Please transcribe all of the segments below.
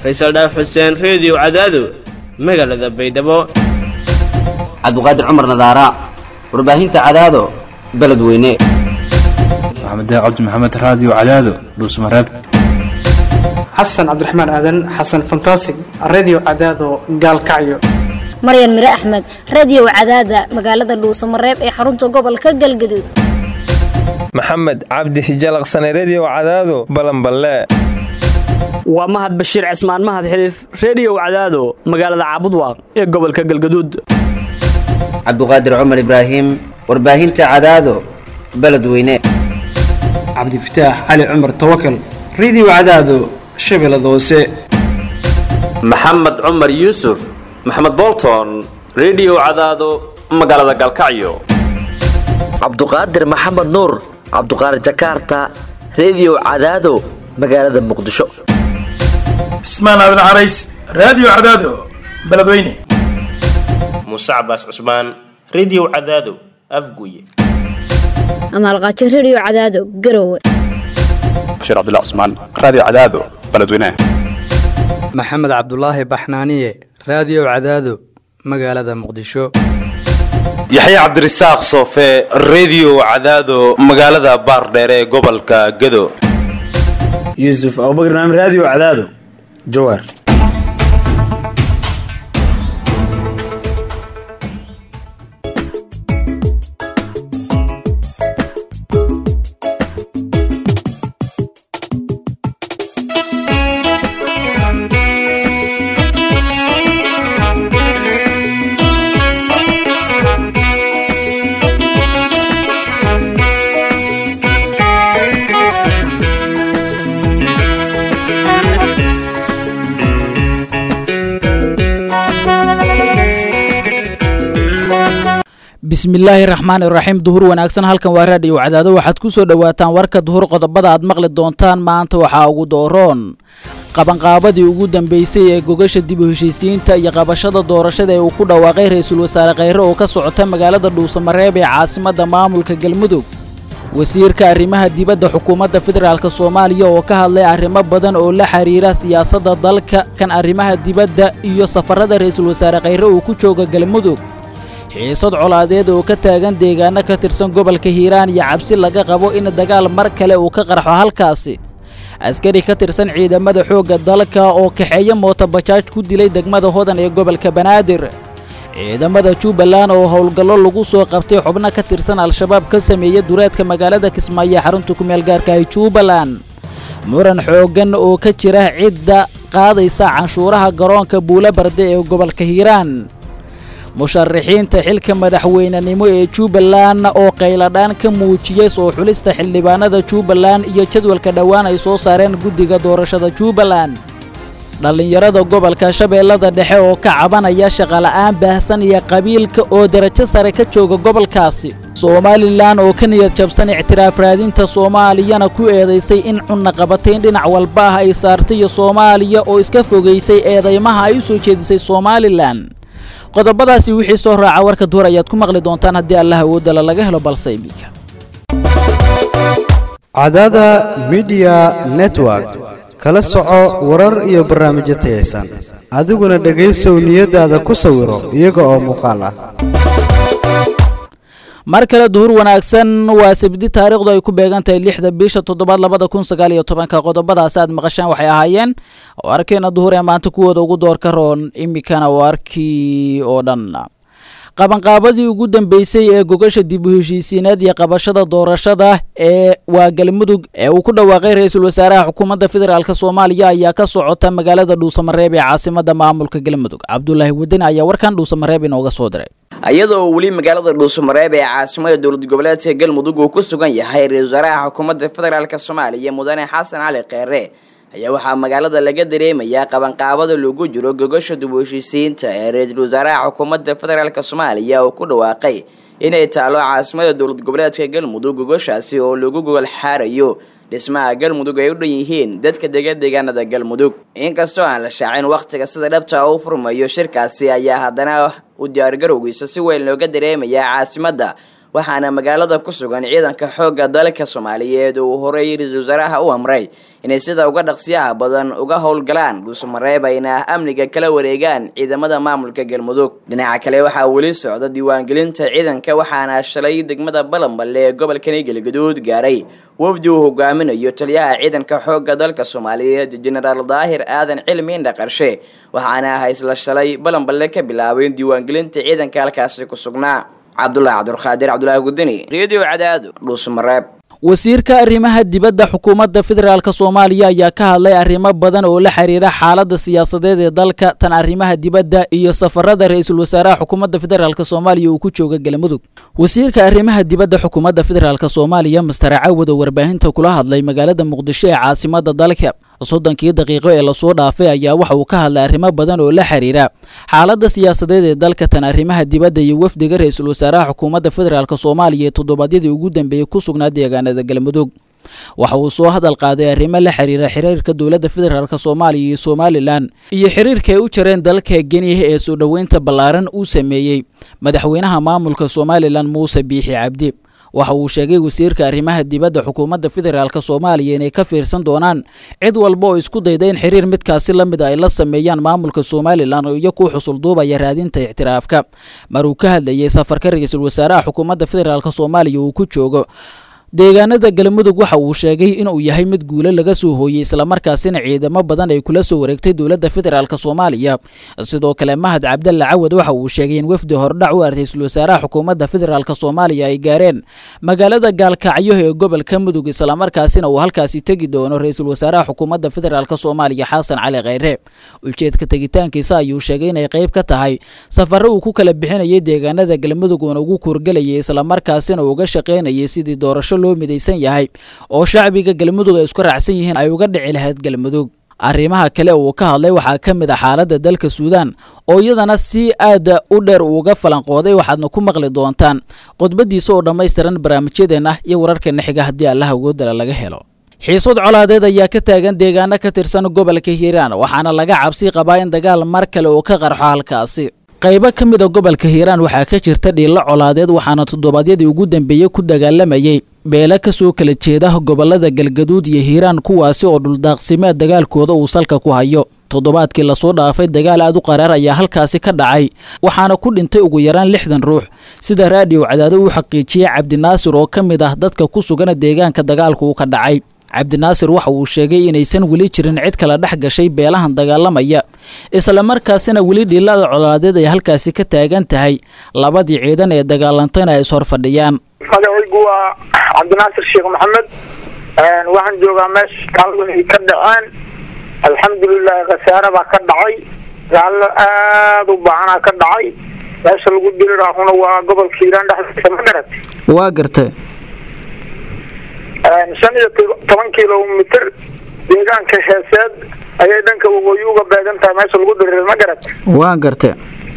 faysal dhaaf xuseen reediyo cadaado magaalada baydhabo cabdiqaadir cumar nadaara warbaahinta cadaado beledweyne maxamed cabdi maxamed raadiyo cadaado dhuusmareeb xasan cabdiraxmaan aadan xasan fantasig redio cadaado gaalkacyo maryan mire axmed radio cadaada magaalada dhuusamareeb ee xarunta gobolka galgaduud maxamed cabdi hijalaqsane redio cadaado balanballe waa mahad bashiir cismaan mahad xiliif reediyow cadaado magaalada caabudwaaq ee gobolka galgaduud cabdiqaadir cumar ibraahim warbaahinta cadaado beledweyne cabdifataax cali cumar tawakal redio cadaado shabeellada hoose maxamed cumar yuusuf maxamed bolton redio cadaado magaalada galkacyo cabduqaadir maxamed nuur cabduqaadir jakaarta redio cadaado magaalada muqdisho cismaan aadan carays raadiyo cadaado beledweyne muuse cabaas cusmaan redio cadaado afguye amaalqaajo redio cadaado garowe bashiir cabdilla cusmaan raadiyo cadaado beledweyne maxamed cabdulaahi baxnaaniye raadiyo cadaado magaalada muqdisho yaxya cabdirasaaq soofe redio cadaado magaalada baardheere ee gobolka gado yuusuf abubakr naam raadiyo cadaado jawaar bismillaahi raxmaan iraxiim duhur wanaagsan halkan waa raadhiyo cadaado waxaad ku soo dhowaataan warka duhur qodobada aad maqli doontaan maanta waxaa ugu dooroon qabanqaabadii ugu dambeysay ee gogasha dib u heshiisiyiinta iyo qabashada doorashada ee uu ku dhawaaqay ra-iisul wasaare kheyre oo ka socota magaalada dhuusamareeb ee caasimadda maamulka galmudug wasiirka arrimaha dibadda xukuumadda federaalk soomaaliya oo ka hadlay arrimo badan oo la xiriira siyaasadda dalka kan arrimaha dibadda iyo safarada ra-iisul wasaare kheyre uu ku jooga galmudug xiisad colaadeed oo ka taagan deegaano ka tirsan gobolka hiiraan iyo cabsi laga qabo in dagaal mar kale uu ka qarxo halkaasi askari ka tirsan ciidamada xoogga dalka oo kaxeeya mootobajaaj ku dilay degmada hodan ee gobolka banaadir ciidamada jubbaland oo howlgallo lagu soo qabtay xubno ka tirsan al-shabaab ka sameeya dureedka magaalada kismaayo xarunta kumeel gaarka ee jubbaland muran xooggan oo ka jira cidda qaadaysa canshuuraha garoonka buula barde ee gobolka hiiraan musharaxiinta xilka madaxweynenimo ee jubbaland oo qayladhaan ka muujiyey soo xulista xildhibaanada jubbaland iyo jadwalka dhowaan ay soo saareen guddiga doorashada jubbaland dhallinyarada gobolka shabeellada dhexe oo ka cabanaya shaqola'aan baahsan iyo qabiilka oo darajo sare ka jooga gobolkaasi somalilan oo ka niyad jabsan ictiraaf raadinta soomaaliyana ku eedaysay in cunaqabatayn dhinac walba ah ay saartay iyo soomaaliya oo iska fogaysay eedaymaha ay u soo jeedisay somalilan qodobadaasi wixii soo raaca warka duhur ayaad ku maqli doontaan haddii allah awoodala laga helo balse iminka cadaada midiya network kala soco warar iyo barnaamijyo tayaysan adiguna dhegaysow niyadaada ku sawiro iyaga oo muuqaal ah mar kale duhur wanaagsan waa sabdi taariikhdu ay ku beegan tahay lixda bisha toddobaad labada kun sagaal iyo tobanka qodobadaasi aad maqashaan waxay ahaayeen warkeena duhur ee maanta kuwooda ugu doorka roon iminkana warkii oo dhan qabanqaabadii ugu dambeysay ee gogasha dib u heshiisiineed iyo qabashada doorashada ee waa galmudug ee uu ku dhawaaqay ra-iisul wasaaraha xukuumadda federaalk soomaaliya ayaa ka socota magaalada dhuusamareeb ee caasimada maamulka galmudug cabdulaahi wadani ayaa warkan dhuusamareeb inooga soo diray iyadoo uu weli magaalada dhuusamareeb ee caasimada dowlad goboleedka galmudug uu ku sugan yahay ra-isul wasaaraha xukuumadda federaalk soomaaliya mudane xasan cali kheere ayaa waxaa magaalada laga dareemayaa qabanqaabada lagu jiro gogasha dib u heshiisiinta ee ra-iisul wasaaraha xukuumadda federaalk soomaaliya oo ku dhawaaqay inay taalo caasimada dowlad goboleedka galmudug gogashaasi oo lagu gogol xaarayo dhismaha galmudug ay u dhan yihiin dadka dega deegaanada galmudug inkastoo aan la shaacin wakhtiga sida dhabta u furmayo shirkaasi ayaa haddana u diyaargarowgiisa si weyn looga dareemayaa caasimadda waxaana magaalada ku sugan ciidanka xoogga dalka soomaaliyeed oo uu horeeyay ra-iisul wasaaraha u amray inay sida uga dhaqsiyaha badan uga howlgalaan dhuusamareeb ayna amniga kala wareegaan ciidamada maamulka galmudug dhinaca kale waxaa weli socda diiwaangelinta ciidanka waxaana shalay degmada balanballe ee gobolkani galgaduud gaaray wafdi uu hogaaminayo taliyaha ciidanka xoogga dalka soomaaliyeed jenaraal daahir aadan cilmi indha qarshe waxaana ah isla shalay balanballe ka bilaabeen diiwaangelinta ciidanka halkaasi ku sugnaa cabdulaahi cabdulqaadir cabdulaahi gudini redio cadaado dhuusamareeb wasiirka arrimaha dibadda xukuumadda federaalk soomaaliya ayaa ka hadlay arrimo badan oo la xiriira xaaladda siyaasadeed ee dalka tan arrimaha dibadda iyo safarada ra-iisul wasaaraha xukuumadda federaalk soomaaliya uu ku jooga galmudug wasiirka arrimaha dibadda xukuumadda federaalk soomaaliya master cawad oo warbaahinta kula hadlay magaalada muqdisho ee caasimadda dalka soddonkii daqiiqo ee lasoo dhaafay ayaa waxa uu ka hadlay arrimo badan oo la xiriira xaaladda siyaasadeed ee dalka tan arrimaha dibadda iyo wafdiga ra-iisul wasaaraha xukuumadda federaalk soomaaliya ee toddobaadyadii ugu dambeeyey ku sugnaa deegaanada galmudug waxa uu soo hadal qaaday arrimo la xiriira xiriirka dowladda federaalk soomaaliya iyo somalilan iyo xiriirka ay u jareen dalka geniya ee soo dhoweynta ballaaran uu sameeyey madaxweynaha maamulka somalilan muuse biixi cabdi waxa uu sheegay wasiirka arrimaha dibadda xukuumadda federaalk soomaaliya inay ka fiirsan doonaan cid walba oo isku dayda in xiriir midkaasi la mid ay la sameeyaan maamulka somalilan oo iyo ku xusul duubaya raadinta ictiraafka mar uu ka hadlayay safarka ra-iisul wasaaraha xukuumadda federaalk soomaaliya uu ku joogo deegaanada galmudug waxa uu sheegay inuu yahay mid guulo laga soo hooyey islamarkaasina ciidamo badan ay kula soo wareegtay dowladda federaalk soomaaliya sidoo kale mahad cabdalle cawad waxa uu sheegay in wafdi hordhac u ah ra-iisul wasaaraha xukuumadda federaalk soomaaliya ay gaareen magaalada gaalkacyo ee gobolka mudug islamarkaasina uu halkaasi tegi doono ra-iisul wasaaraha xukuumadda federaalk soomaaliya xasan cali kheyre ujeedka tegitaankiisa ayuu sheegay inay qayb ka tahay safaro uu ku kala bixinayay deegaanada galmudug uuna ugu kuurgelayay islamarkaasina uga shaqaynayay sidii doorasho loo midaysan yahay oo shacbiga galmudug ay isku raacsan yihiin ay uga dhici lahayd galmudug arrimaha kale uu ka hadlay waxaa ka mid ah xaaladda dalka suudaan oo iyadana si aada u dheer uuga falanqooday waxaadna ku maqli doontaan khudbadiisa oo dhammaystiran barnaamijyadeenna iyo wararkeena xiga haddii allaha ugoodala laga helo xiisad colaadeed ayaa ka taagan deegaano ka tirsan gobolka hiiraan waxaana laga cabsi qabaa in dagaal mar kale uu ka qarxo halkaasi qaybo ka mid a gobolka hiiraan waxaa ka jirta dhiillo colaadeed waxaana toddobaadyadii ugu dambeeyey ku dagaalamayay beelo ka soo kala jeeda gobolada galgaduud iyo hiiraan kuwaasi oo dhuldaaqsimeed dagaalkooda uu salka ku hayo toddobaadkii lasoo dhaafay dagaal aad u qaraar ayaa halkaasi ka dhacay waxaana ku dhintay ugu yaraan lixdan ruux sida raadiyo cadaado uu xaqiijiyey cabdinaasir oo ka mid ah dadka ku sugana deegaanka dagaalku uu ka dhacay cabdinaasir waxa uu sheegay inaysan weli jirin cid kala dhex gashay beelahan dagaalamaya islamarkaasina weli dhiilada colaadeed ay halkaasi ka taagan tahay labadii ciidan ee dagaalantayna ay ishor fadhiyaan magacaygu waa cabdinaasir sheekh maxamed waxaan joogaa meesha gaaladu ay ka dhaceen alxamdulilahi khasaare baa ka dhacay gaallo aada u baahanaa ka dhacay meesha lagu diri raahuna waa gobolka hiiraan dhexdiisa ma garat waa gartay shan iyo toban kilomitr deegaanka heeseed ayay dhanka waqooyi uga beegan tahay meesha lagu diriray ma garat waa gartay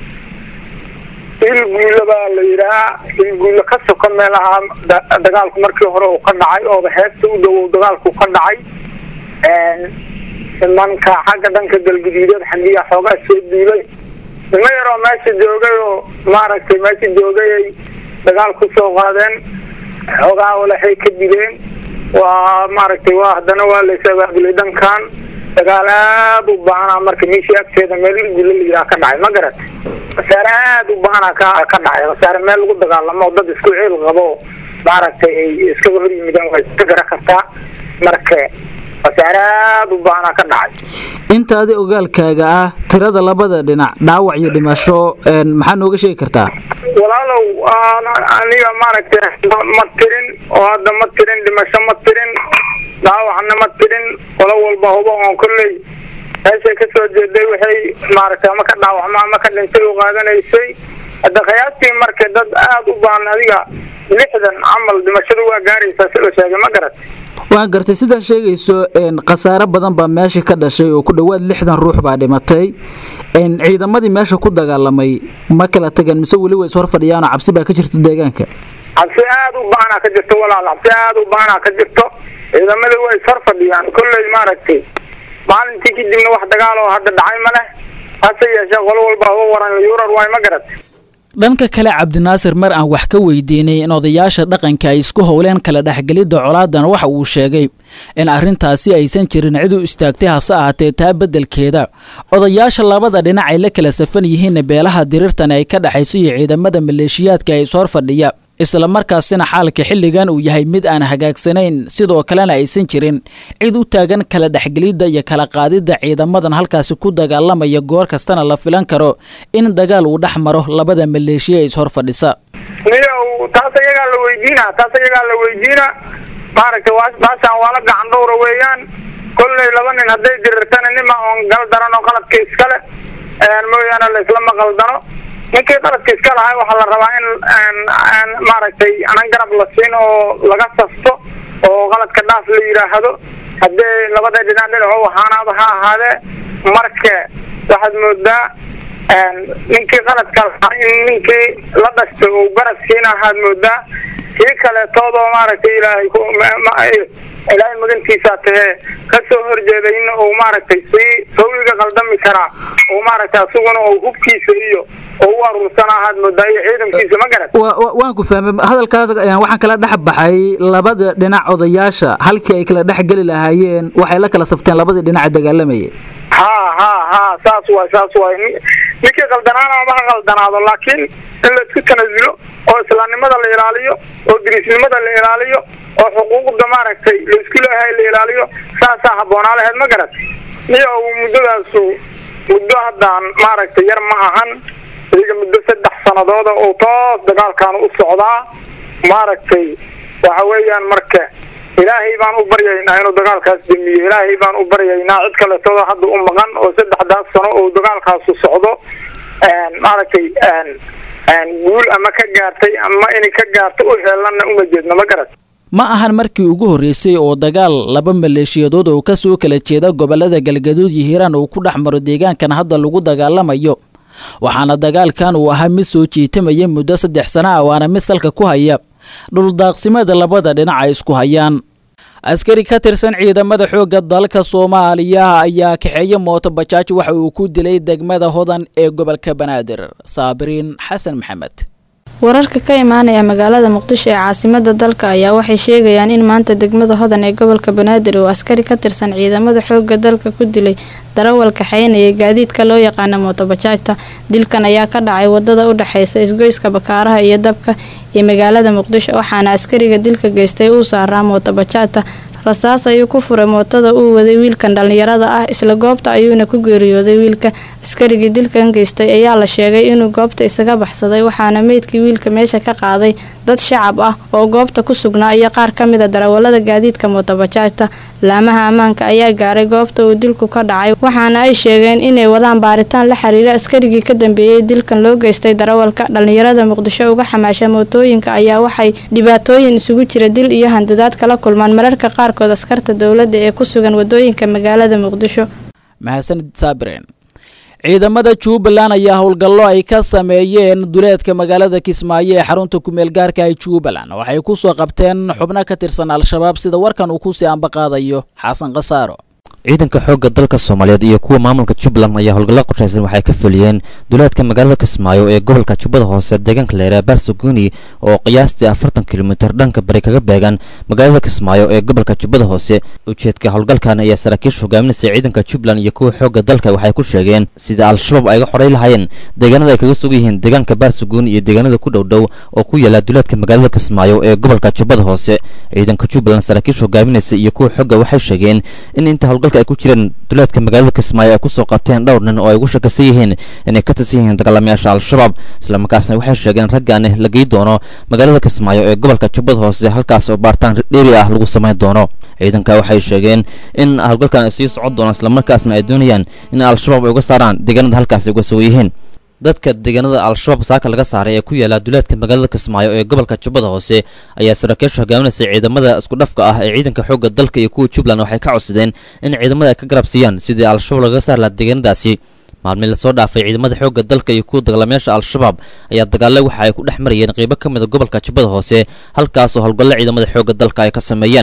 ilguulo baa la yidhahaa ilguulo ka soka meelaha dagaalku markii hore uu ka dhacay ooba heesta u dhowow dagaalku ka dhacay nimanka xagga dhanka galguduudeed xandiya xoogaa soo duulay nimo yaroo meesha joogay oo maaragtay meesha joogay ay dagaal ku soo qaadeen xoogaa walaxay ka dileen waa maaragtay waa haddana waa lays abaabulay dhankan dagaal aad u baanaa marka meeshii agteeda meel ilguulo la yidhaha ka dhacay ma garat khasaare aad u baanaa ka ka dhacay khasaare meel lagu dagaalamo oo dad isku ciil qabo maaragtay ay iskaga hor yimideen waa iska gara kartaa marka khasaare aad u baanaa ka dhacay intaadi ogaalkaaga ah tirada labada dhinac dhaawac iyo dhimasho maxaa nooga sheegi kartaa walaalow aniga maaragtay ma tirin oo hadda ma tirin dhimasho ma tirin dhaawacna ma tirin qolo walba hubo oon kolley meeshay kasoo jeeday waxay maaragtay ama ka dhaawacma ama ka dhintay u qaadanaysay hadda khiyaastii marka dad aada u baan adiga lixdan camal dhimashadu waa gaaraysaa si la sheegay ma garat waa gartay sidaa sheegayso khasaare badan baa meesha ka dhashay oo ku dhowaad lixdan ruux baa dhimatay ciidamadii meesha ku dagaalamay ma kala tagan mise weli way ishor fadhiyaanoo cabsi baa ka jirta deegaanka cabsi aada u baanaa ka jirto walaal cabsi aada u baanaa ka jirto ciidamada way ishor fadhiyaan kolley maaragtay maalintii kadibna wax dagaal oo hadda dhacay ma leh hase yeeshee qolo walba uga waran yurar waay ma garat dhanka kale cabdinaasir mar aan wax ka weydiinay in odayaasha dhaqanka ay isku howleen kala dhexgelidda colaadan waxa uu sheegay in arrintaasi aysan jirin cid u istaagtay hase ahaatee taa beddelkeeda odayaasha labada dhinac ay la kala safan yihiin beelaha dirirtan ay ka dhexayso iyo ciidamada maleeshiyaadka ay ishor fadhiya isla markaasina xaalka xilligan uu yahay mid aan hagaagsanayn sidoo kalena aysan jirin cid u taagan kala dhexgelidda iyo kala qaadidda ciidamadan halkaasi ku dagaalamaya goor kastana la filan karo in dagaal uu dhex maro labada maleeshiya ee ishor fadhisa niyow taas ayagaa la weydiina taas ayagaa la weydiina maaragtay waa baashaan waa la gacan dhowra weeyaan kolley laba nin hadday dirirtana nima oon gal daran oo qaladka iskale mooyaane laislama qaldano ninkii qaladka iska lahay waxaa la rabaa in maaragtay anan garab la siin oo laga sasto oo qaladka dhaaf la yidhaahdo haddee labada dhinac dhinaco ahaanaaba ha ahaadee marka waxaad moodaa ninkii qaladka lahaa in ninkii la dhashtay uu garab siina ahaad moodaa kii kaleetoodoo maaragtay ilaahay ilaahay magantiisaa tahee kasoo horjeeday in uu maaragtay sii sawiga qaldami karaa oo maaragtay asuguna uu hubkiisa iyo oo u aruursana ahaad moodaa iyo ciidankiisa ma garat waan ku fahmay hadalkaas waxaan kala dhex baxay labada dhinac odayaasha halkii ay kala dhex geli lahaayeen waxay la kala safteen labadii dhinac dagaalamayay ha ha ha saas waay saas waay ninkii qaldanaana ama ha qaldanaado laakiin in la isku tanasulo oo islaamnimada la ilaaliyo oo dirisnimada la ilaaliyo oo xuquuqda maaragtay la isku leeyahay la ilaaliyo saasaa habboonaa laheyd ma garat iyo muddadaasu muddo haddaan maaragtay yar ma ahan iyaga muddo saddex sanadooda oo toos dagaalkan u socdaa maaragtay waxa weeyaan marka ilaahay baan u baryaynaa inuu dagaalkaas damiyo ilaahay baan u baryaynaa cid kaleetooda hadda u maqan oo saddexdaas sano oo dagaalkaasu socdo maaragtay guul ama ka gaartay ama inay ka gaarto u heelanna uma jeedno ma garat ma ahan markii ugu horreysay oo dagaal laba maleeshiyadood oo ka soo kala jeeda gobollada galgaduud iyo hiiraan uu ku dhex maro deegaankan hadda lagu dagaalamayo waxaana dagaalkan uu ahaa mid soo jiitamaya muddo saddex sana ah waana mid salka ku haya dhuldaaqsimada labada dhinac ay isku hayaan askari ka tirsan ciidamada xoogga dalka soomaaliya ayaa kaxeeye mooto bajaaj waxa uu ku dilay degmada hodan ee gobolka banaadir saabiriin xasan maxamed wararka ka imaanaya magaalada muqdisho ee caasimada dalka ayaa waxay sheegayaan in maanta degmada hodan ee gobolka banaadir uu askari ka tirsan ciidamada xooga dalka ku dilay darawal kaxeynaya gaadiidka loo yaqaana mootobajaajta dilkan ayaa ka dhacay wadada u dhexeysa isgoyska bakaaraha iyo dabka ee magaalada muqdisho waxaana askariga dilka geystay uu saaraa mootobajaajta rasaas ayuu ku furay mootada uu waday wiilkan dhallinyarada ah isla goobta ayuuna ku geeriyooday wiilka askarigii dilkan geystay ayaa la sheegay inuu goobta isaga baxsaday waxaana meydkii wiilka meesha ka qaaday dad shacab ah oo goobta ku sugnaa iyo qaar ka mid a darawalada gaadiidka mootobajaajta laamaha ammaanka ayaa gaaray goobta uu dilku ka dhacay waxaana ay sheegeen inay wadaan baaritaan la xiriira askarigii ka dambeeyey dilkan loo geystay darawalka dhallinyarada muqdisho uga xamaasha mootooyinka ayaa waxay dhibaatooyin isugu jira dil iyo handadaad kala kulmaan mararka qaarkood askarta dowladda ee ku sugan wadooyinka magaalada muqdisho mahadsanid saabireen ciidamada jubbaland ayaa howlgallo ay ka sameeyeen duleedka magaalada kismaayo ee xarunta kumeel gaarka ee jubbaland waxay ku soo qabteen xubno ka tirsan al-shabaab sida warkan uu kusii ambaqaadayo xasan khasaaro ciidanka xoogga dalka soomaaliyeed iyo kuwa maamulka jubbaland ayaa howlgallo qorshaysan waxay ka fuliyeen duleedka magaalada kismaayo ee gobolka jubbada hoose deegaanka leeraa barsaguni oo qiyaastii afartan kilomitir dhanka bari kaga beegan magaalada kismaayo ee gobolka jubbada hoose ujeedka howlgalkan ayaa saraakiisha hogaaminaysa ciidanka jubbaland iyo kuwa xoogga dalka waxay ku sheegeen sida al-shabaab ay ga xoray lahaayeen deegaanada ay kaga sugan yihiin deegaanka barsaguni iyo deegaanada ku dhowdhow oo ku yaala duleedka magaalada kismaayo ee gobolka jubbada hoose ciidanka jubbaland saraakiisha hogaaminaysa iyo kuwa xoogga waxay sheegeen in inta howlgalka ay ku jireen duleedka magaalada kismaayo ay kusoo qabteen dhowr nin oo ay ugu shakasan yihiin inay ka tirsan yihiin dagaalamayaasha al-shabaab islamarkaasna waxay sheegeen raggaani la gey doono magaalada kismaayo ee gobolka jubbada hoose halkaas oo baaritaan dheeri ah lagu samayn doono ciidanka waxay sheegeen in howlgalkan ay sii socon doonaan islamarkaasna ay doonayaan in al-shabaab ay uga saaraan deegaanada halkaas ay uga sugan yihiin dadka deegaanada al-shabaab saaka laga saaray ee ku yaala duleedka magaalada kismaayo ee gobolka jubbada hoose ayaa saraakiisha hogaaminaysa ciidamada isku dhafka ah ee ciidanka xoogga dalka iyo kuwa jubbaland waxay ka codsadeen in ciidamada ay ka garab siiyaan sidii al-shabaab lagaga saari lahaa deegaanadaasi maalmii lasoo dhaafay ciidamada xoogga dalka iyo kuwa dagaalamayaasha al-shabaab ayaa dagaale waxa ay ku dhex marayeen qeybo ka mid a gobolka jubbada hoose halkaasoo howlgallo ciidamada xoogga dalka ay ka sameeyeen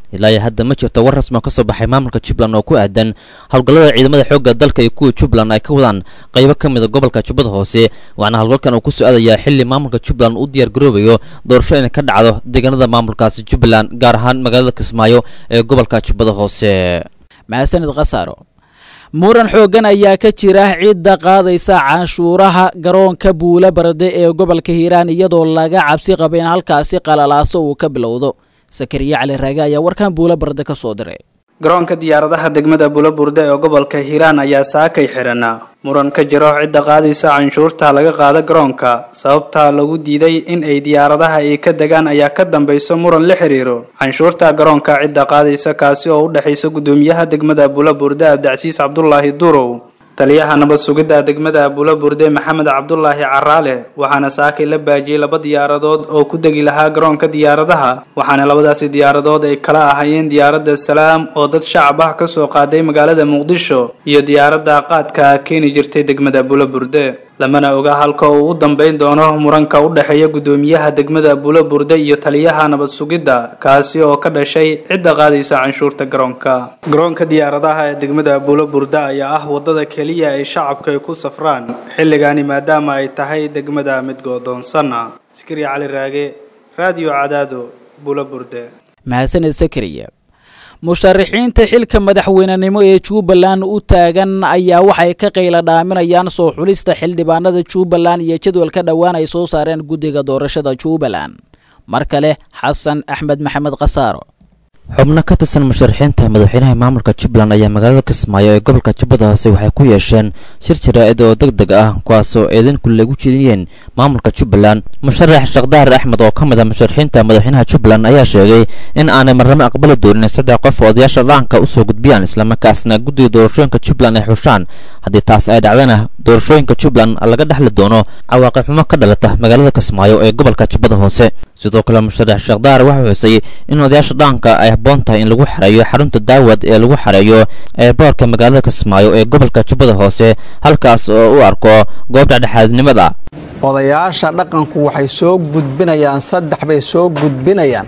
ilaa iyo hadda ma jirto war rasmi oo ka soo baxay maamulka jubbaland oo ku aadan howlgallada ciidamada xoogga dalka iyo kuwa jubbaland ay ka wadaan qaybo ka mid a gobolka jubbada hoose waxaana howlgalkan uu ku soo aadayaa xilli maamulka jubbaland u diyaargaroobayo doorasho inay ka dhacdo deegaanada maamulkaasi jubbaland gaar ahaan magaalada kismaayo ee gobolka jubbada hoose mahadsanid khasaaro muran xooggan ayaa ka jira cidda qaadaysa canshuuraha garoonka buula barde ee gobolka hiiraan iyadoo laga cabsi qaba in halkaasi qalalaaso uu ka bilowdo sakariye cali raage ayaa warkan buula barde ka soo diray garoonka diyaaradaha degmada bulaburde ee gobolka hiiraan ayaa saakay xidhanaa muran ka jiro cidda qaadaysa canshuurta laga qaada garoonka sababta lagu diiday in ay diyaaradaha ay ka degaan ayaa ka dambayso muran la xiriiro canshuurta garoonka cidda qaadaysa kaasi oo u dhexaysa gudoomiyaha degmada bulaburde abdicasiis cabdulaahi durow taliyaha nabad sugidda degmada bulaburde maxamed cabdulaahi caraale waxaana saakay la baajiyey laba diyaaradood oo ku degi lahaa garoonka diyaaradaha waxaana labadaasi diyaaradood ay kala ahaayeen diyaaradda salaam oo dad shacab ah kasoo qaaday magaalada muqdisho iyo diyaaradda qaadka keeni jirtay degmada bulaburde lamana oga halka uu u dambayn doono muranka u dhexeeya gudoomiyaha degmada bulaburde iyo taliyaha nabad sugidda kaasi oo ka dhashay cidda qaadaysa canshuurta garoonka garoonka diyaaradaha ee degmada bulaburde ayaa ah wadada keliya ay shacabka ay ku safraan xilligaani maadaama ay tahay degmada mid goodoonsana sikri cali raage raadiyo cadaado bulaburde mahadsanid sakariye musharaxiinta xilka madaxweynenimo ee jubbaland u taagan ayaa waxay ka qayla dhaaminayaan soo xulista xildhibaanada jubbaland iyo jadwalka dhowaan ay soo saareen guddiga doorashada jubbaland mar kale xasan axmed maxamed khasaaro xubno ka tirsan musharaxiinta madaxweynaha maamulka jubbaland ayaa magaalada kismaayo ee gobolka jubbada hoose waxay ku yeesheen shir jaraa'id oo deg deg ah kuwaasoo eedainku lagu jeediyeen maamulka jubbaland musharax sheekhdahar axmed oo ka mid ah musharaxiinta madaxweynaha jubbaland ayaa sheegay in aanay marnamo aqbali doonin saddex qof oo odayaasha dhaanka usoo gudbiyaan islamarkaasna guddiga doorashooyinka jubbaland ay xushaan haddii taas ay dhacdana doorashooyinka jubbaland laga dhexli doono cawaaqib xumo ka dhalata magaalada kismaayo ee gobolka jubbada hoose sidoo kale musharax sheekhdahar waxaa xusay in odayaasha dhaanka ay habboon tahay in lagu xareeyo xarunta daawad ee lagu xareeyo eeboorka magaalada kismaayo ee gobolka jubbada hoose halkaas oo u arko goob dhexdhexaadnimada odayaasha dhaqanku waxay soo gudbinayaan saddex bay soo gudbinayaan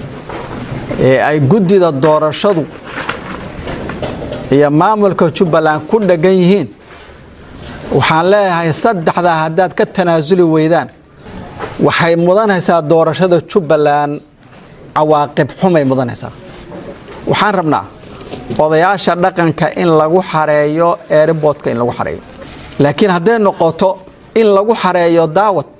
ee ay guddida doorashadu iyo maamulka jubbaland ku dheggan yihiin waxaan leeyahay saddexdaa haddaad ka tanaasuli weydaan waxay mudanaysaa doorashada jubbaland cawaaqib xumay mudanaysaa waxaan rabnaa odayaasha dhaqanka in lagu xareeyo eeriboodka in lagu xareeyo laakiin hadday noqoto in lagu xareeyo daawad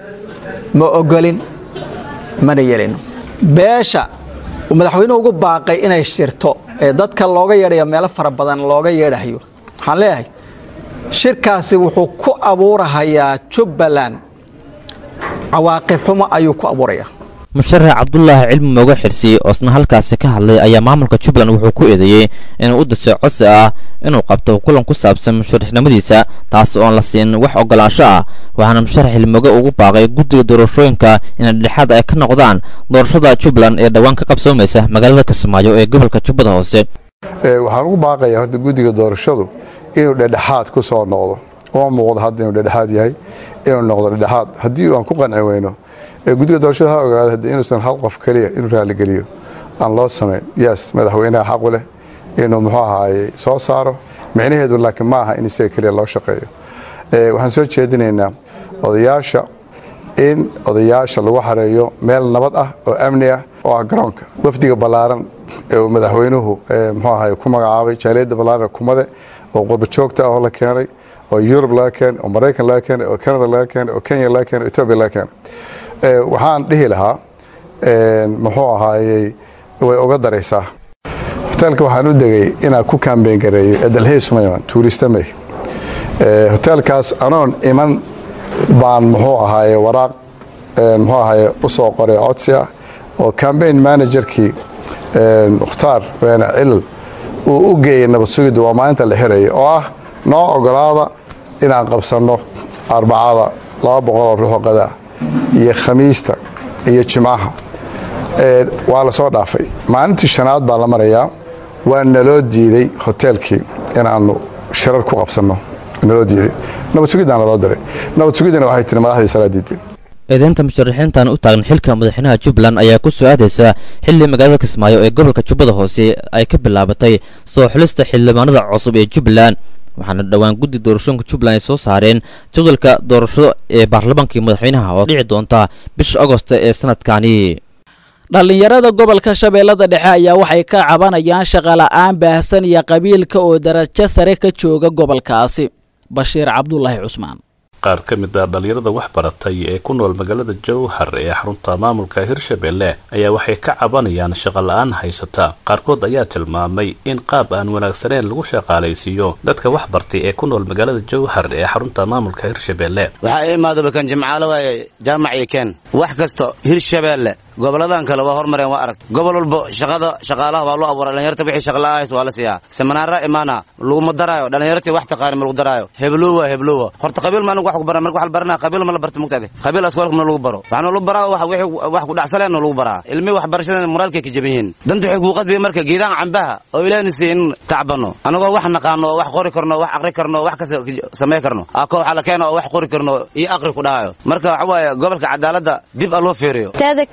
ma ogolin mana yeelino beesha uu madaxweynuhu ugu baaqay inay shirto ee dadka looga yeedhayo meelo fara badan looga yeedhayo waxaan leeyahay shirkaasi wuxuu ku abuurahayaa jubbaland cawaaqib xumo ayuu ku abuurayaa musharax cabdulaahi cilmi mooga xirsi oo isna halkaasi ka hadlay ayaa maamulka jubbaland wuxuu ku eedeeyey inuu u dasay codsi ah inuu qabto kulan ku saabsan musharaxnimadiisa taas oon la siin wax ogolaansho ah waxaana musharax cilmooge ugu baaqay guddiga doorashooyinka inay dhexaad ay ka noqdaan doorashada jubbaland ee dhowaan ka qabsoomaysa magaalada kismaayo ee gobolka jubbada hoose waxaan ugu baaqayaa horta guddiga doorashadu inuu dhedhexaad ku soo noqdo oo muuqdo hadda inuu dhedhexaad yahay inuu noqdo dhedhexaad haddii aan ku qanci weyno guddiga doorashada ha ogaada hadda inuusan hal qof keliya inuu raaligeliyo aan loo samayn yes madaxweynaha xaqu leh inuu muxuu ahaayey soo saaro micnaheedu laakiin ma aha in isaga keliya loo shaqeeyo waxaan soo jeedinaynaa odayaasha in odayaasha lagu xareeyo meel nabad ah oo amni ah oo ah garoonka wafdiga ballaaran ee uu madaxweynuhu muxuu ahaay ku magacaabay jaaliyadda ballaaran kumade oo qurba joogta ah oo la keenay oo yurub laga keenay oo maraykan laga keenay oo canada laga keenay oo kenya laga keenay oo etoobiya laga keenay waxaan dhihi lahaa muxuu ahaayey way uga daraysaa hoteelka waxaan u degay inaan ku kaambeyn gareeyo ee dalxiis sumayman tuuristamey hoteelkaas anoon iman baan muxuu ahaaye waraaq muxuu ahaaye u soo qoray codsi ah oo cambaign managerkii mukhtaar weene cilal uu u geeyey nabad sugidda waa maalinta la xiraya oo ah noo ogolaada inaan qabsanno arbacada laba boqoloo ruuxoo qadaa iyo khamiista iyo jimcaha waa la soo dhaafay maalintii shanaad baa la marayaa waa naloo diiday hoteelkii inaannu shirar ku qabsanno naloo diiday nabad sugiddaa naloo diray nabad sugiddana waxay tiri madaxdii salaa diideen eedeynta musharaxiintan u taagan xilka madaxweynaha jubbaland ayaa ku soo aadaysa xilli magaalada kismaayo ee gobolka jubbada hoose ay ka bilaabatay soo xulista xildhibaanada cusub ee jubbaland waxaana dhowaan guddi doorashooyinka jubbaland ay soo saareen jadwalka doorashado ee baarlamaankii madaxweynaha oo dhici doonta bisha agost ee sanadkani dhallinyarada gobolka shabeellada dhexe ayaa waxay ka cabanayaan shaqola'aan baahsan iyo qabiilka oo darajo sare ka jooga gobolkaasi bashiir cabdulaahi cusmaan qaar ka mid ah dhallinyarada wax baratay ee ku nool magaalada jowhar ee xarunta maamulka hirshabelle ayaa waxay ka cabanayaan shaqo la-aan haysata qaarkood ayaa tilmaamay in qaab aan wanaagsaneyn lagu shaqaalaysiiyo dadka wax bartay ee ku nool magaalada jowhar ee xarunta maamulka hirshabelle waxaa imaadaba kan jimcaalo waaye jaamac iyo keen wax kasto hirshabeelle goboladan kale waa hormareen waa aragta gobol walba shaqada shaqaalaha waa loo abuura dhalinyarta wixii shaqala'ahays waa la siiyaa seminaara imaana laguma daraayo dhalinyartii wax taqaani ma lagu daraayo heblowa heblowa horta qabiil ma anigu wax ku baran marka wax la baranaya qabiil ma la barta mugtaade qabiil askuwalka ma lagu baro waxaana lagu baraa wax wixii wax ku dhacsaleen lagu baraa ilmi wax barashada moraalkay ka jaban yihiin danta waxay kuu qadbiya marka geedaan cambaha oo ilaahna siiya in tacbano anagoo wax naqaano oo wax qori karno wax aqri karno wax kasta samey karno ako waxaa la keena oo wax qori karno iyo aqri ku dhahayo marka waxa waaye gobolka cadaaladda dib a loo feeriyo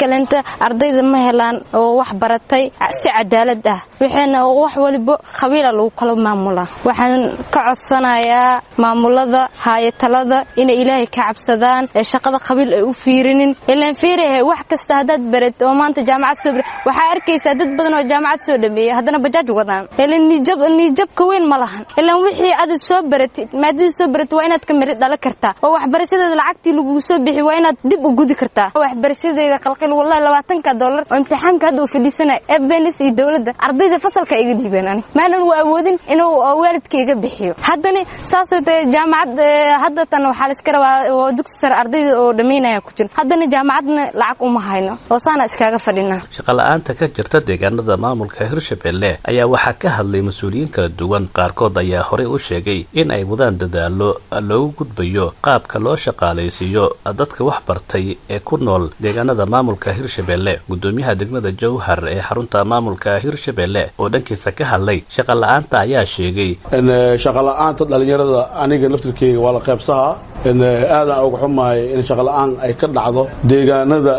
ardayda ma helaan oo wax baratay si cadaalad ah waxayna wax waliba qabiila lagu kala maamulaa waxaan ka codsanayaa maamulada haayatalada inay ilaahay ka cabsadaan ee shaqada qabiil ay u fiirinin ilaan fiirahe wax kasta haddaad barat oo maanta jaamacad soo bar waxaa arkaysaa dad badan oo jaamacad soo dhameeya haddana bajaaj wadaan ilaan niijab niijabka weyn ma lahan ilaan wixii aad soo baratid maadadii soo baratid waa inaad ka miri dhala kartaa oo waxbarashadeeda lacagtii lagugu soo bixi waa inaad dib u gudi kartaa waxbarashadeeda qalqil wallahi labaatanka dollar oo imtixaanka hadda uu fadhiisanay fbns iyo dowladda ardayda fasalka iga dhiibeen ani maanan u awoodin inuu waalidka iga bixiyo haddana saasoo tahay jaamacad hadda tan waxaa la iska rabaa oo dugsi sare ardayda oo dhammaynaya ku jira haddana jaamacadna lacag uma hayno oo saana iskaaga fadhinaa shaqola'aanta ka jirta deegaanada maamulka hirshabelle ayaa waxaa ka hadlay mas-uuliyiin kala duwan qaarkood ayaa horey u sheegay in ay wadaan dadaalo loogu gudbayo qaabka loo shaqaalaysiiyo dadka wax bartay ee ku nool deegaanada maamulka hirshabelle gudoomiyaha degmada jowhar ee xarunta maamulka hirshabelle oo dhankiisa ka hadlay shaqa la-aanta ayaa sheegay shaqola'aanta dhalinyarada aniga laftirkeyga waa la qaybsahaa aadaan uga xumahay in shaqola'aan ay ka dhacdo deegaanada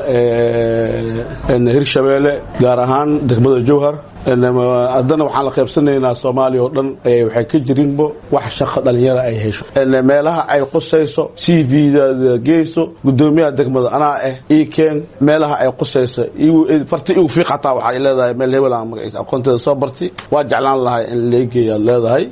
hirshabelle gaar ahaan degmada jowhar haddana waxaan la qaybsanaynaa soomaaliya oo dhan waxay ka jirinbo wax shaqo dhalinyara ay hesho meelaha ay qusayso c v-dada geyso gudoomiyaha degmada anaa ah ikeen meelaha ay qusayso farti igu fiiq hataa waxay leedahay meel hebel aan magaciisa aqoonteeda soo barti waa jeclaan lahay in leegeeyaad leedahay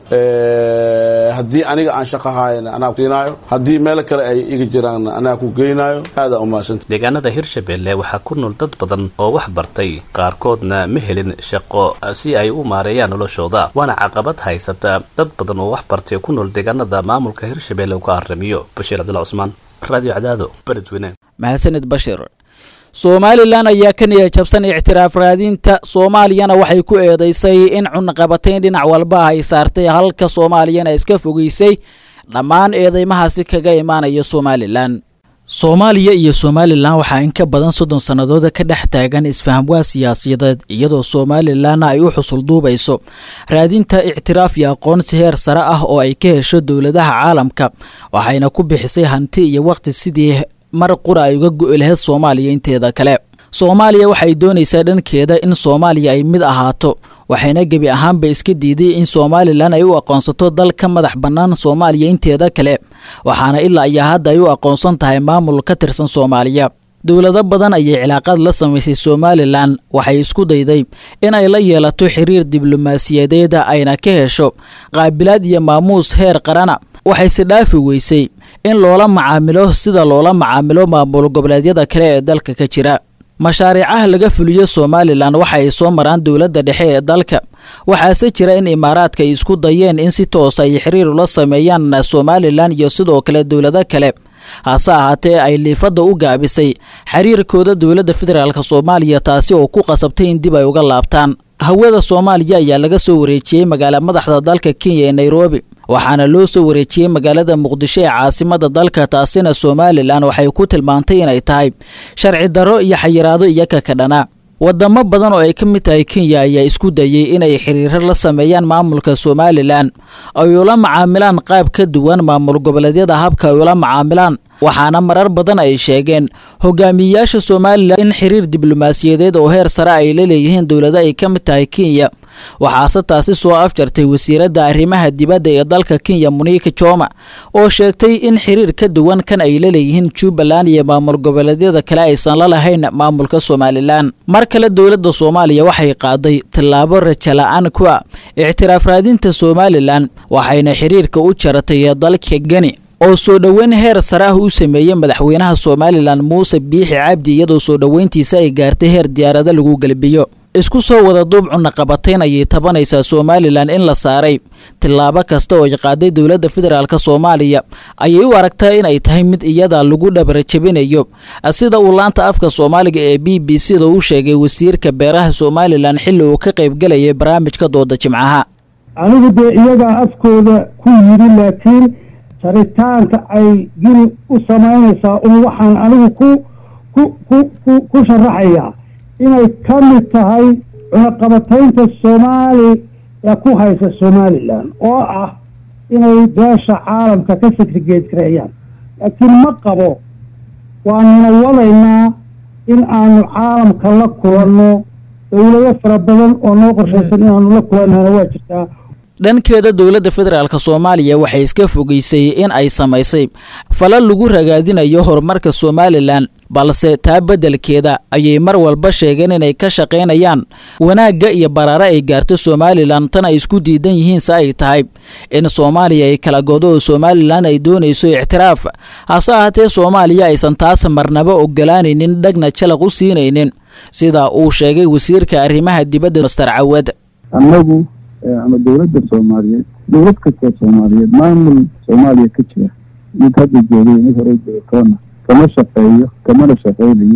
haddii aniga aan shaqo haayana anaa siinaayo haddii meelo kale ay iga jiraan anaa ku geynaayo aada umahadsanta deegaanada hirshabelle waxaa ku nool dad badan oo wax bartay qaarkoodna ma helin shaqo si ay u maareeyaan noloshooda waana caqabad haysata dad badan oo wax bartay ku nool deegaanada maamulka hirshabelle uu ka aramiyo bashiir cabdilla cusmaan radio cadaado beledweyne mahadsanid bashir somalilan ayaa ka niya jabsan ictiraaf raadinta soomaaliyana waxay ku eedeysay in cunaqabatayn dhinac walba ay saartay halka soomaaliyana iska fogeysay dhammaan eedeymahaasi kaga imaanaya somalilan soomaaliya iyo somalilan waxaa in ka badan soddon sannadooda ka dhex taagan isfahamwaa siyaasadeed iyadoo somalilanna ay u xusul duubayso raadinta ictiraaf iyo aqoonsi heer sare ah oo ay ka hesho dowladaha caalamka waxayna ku bixisay hanti iyo waqti sidii mar qura ay uga go'i lahayd soomaaliya inteeda kale soomaaliya waxay doonaysaa dhankeeda in soomaaliya ay mid ahaato waxayna gebi ahaanba iska diiday in somalilan ay u aqoonsato dal ka madax bannaan soomaaliya inteeda kale waxaana ilaa iyo hadda ay u aqoonsan tahay maamul ka tirsan soomaaliya dowlado badan ayay cilaaqaad la samaysay somalilan waxay isku dayday in ay la yeelato xiriir diblomaasiyadeeda ayna ka hesho qaabilaad iyo maamuus heer qarana waxayse dhaafi weysay in loola macaamilo sida loola macaamilo maamul goboleedyada kale ee dalka ka jira mashaariicaha laga fuliyo somalilan waxa ay soo maraan dowladda dhexe ee dalka waxaase jira in imaaraadka ay isku dayeen in si toosa ay xiriir ula sameeyaan somalilan iyo sidoo kale dowlado kale hase ahaatee ay liifadda u gaabisay xiriirkooda dowladda federaalk soomaaliya taasi oo ku qasabtay in dib ay uga laabtaan hawada soomaaliya ayaa laga soo wareejiyey magaala madaxda dalka kenya ee nairobi waxaana loo soo wareejiyey magaalada muqdisho ee caasimada dalka taasina somalilan waxay ku tilmaantay inay tahay sharci darro iyo xayiraado iyaga ka dhana wadamo badan oo ay ka mid tahay kenya ayaa isku dayey inay xiriiro la sameeyaan maamulka somalilan ay ula macaamilaan qaab ka duwan maamul goboleedyada habka ay ula macaamilaan waxaana marar badan ay sheegeen hogaamiyeyaasha somalilan in xiriir diblomaasiyadeed oo heer sare ay la leeyihiin dowlado ay ka mid tahay kenya waxaase taasi soo afjartay wasiiradda arrimaha dibadda ee dalka kenya muniika joma oo sheegtay in xiriir ka duwan kan ay la leeyihiin jubbaland iyo maamul goboleedyada kale aysan la lahayn maamulka somalilan mar kale dowladda soomaaliya waxay qaaday tallaabo raja la-aan ku ah ictiraaf raadinta somalilan waxayna xiriirka u jaratay dalka geni oo soo dhoweyn heer sare ah u sameeyey madaxweynaha somalilan muuse biixi cabdi iyadoo soo dhoweyntiisa ay gaartay heer diyaarado lagu gelbiyo isku soo wada duub cunaqabatayn ayay tabanaysaa somalilan in la saaray tillaabo kasta oo ay qaaday dowladda federaalk soomaaliya ayay u aragtaa in ay tahay mid iyada lagu dhabarjabinayo sida uu laanta afka soomaaliga ee b b c da u sheegay wasiirka beeraha somalilan xilli uu ka qaybgalayay barnaamijka dooda jimcaha anigu dee iyagaa afkooda ku yidhi laakiin jaritaanka ay gini u samaynaysaa un waxaan anigu ku ku ku ku ku sharaxayaa inay ka mid tahay cunaqabataynta soomaali ee ku haysa somalilan oo ah inay beesha caalamka ka segrigeed gareeyaan laakiin ma qabo waanuna wadaynaa in aanu caalamka la kulanno dowlado fara badan oo noo qorshaysan inaanu la kulannana waa jirtaa dhankeeda dowladda federaalk soomaaliya waxay iska fogeysay in ay samaysay fala lagu ragaadinayo horumarka somalilan balse taa beddelkeeda ayay mar walba sheegeen inay ka shaqaynayaan wanaagga iyo baraare ay gaarto somalilan tan ay isku diidan yihiin se ay tahay in soomaaliya ay kala godo oo somalilan ay doonayso ictiraaf hase ahaatee soomaaliya aysan taas marnaba ogolaanaynin dhagna jalaq u siinaynin sida uu sheegay wasiirka arrimaha dibadda master cawad annagu ama dowladda soomaaliyeed dowlad kastoo soomaaliyeed maamul soomaaliya ka jira mid hadda joogay mid hore joogtoona kama shaqeeyo kamana shaqeynayo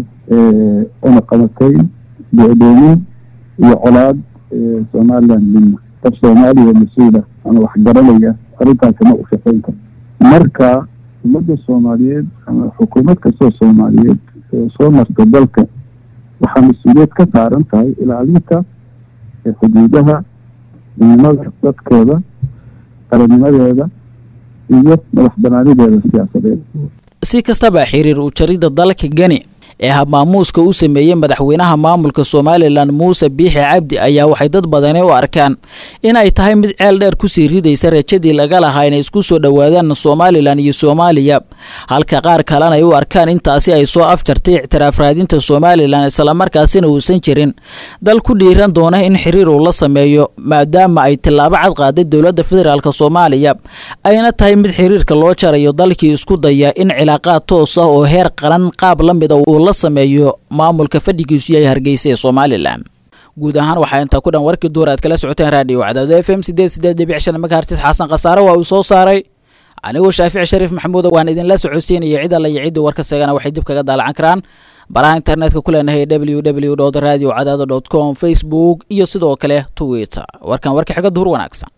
una qabatay docdoomin iyo colaad somalilan midna qof soomaaliya mas-uula ama waxgaranaya arrintaa kama u shaqeyn karo marka ummadda soomaaliyeed ama xukuumad kastoo soomaaliyeed soo marta dalka waxaa mas-uuliyad ka saaran tahay ilaalinta xuduudaha midnimada dadkooda qarannimadeeda iyo madax banaanideeda siyaasadeed si kastaba xiriir u jaridda dalka geni ee habmaamuuska u sameeyey madaxweynaha maamulka somalilan muuse biixi cabdi ayaa waxay dad badani u arkaan in ay tahay mid ceel dheer kusii ridaysa rajadii laga lahaa inay isku soo dhowaadaan somalilan iyo soomaaliya halka qaar kalena ay u arkaan intaasi ay soo afjartay ictiraaf raadinta somalilan islamarkaasina uusan jirin dal ku dhiiran doona in xiriir uu la sameeyo maadaama ay tillaabo cad qaaday dowladda federaalk soomaaliya ayna tahay mid xiriirka loo jarayo dalkii isku daya in cilaaqaad toos ah oo heer qaran qaab la mida uu la sameeyo maamulka fadhigiisu yahay hargeysa ee somalilan guud ahaan waxaa intaa ku dhan warkii duur aad kala socoteen raadiyo cadaado f m sideed sideed dhibic shan megahertis xasan khasaare waa uu soo saaray anigoo shaafici shariif maxamuud waan idinla socodsiinaya cid alla iyo ciddii warka seegana waxay dib kaga daalacan karaan baraha internetka ku leenahay w w w radio cadaado com facebook iyo sidoo kale twitter warkan warka xiga duhur wanaagsan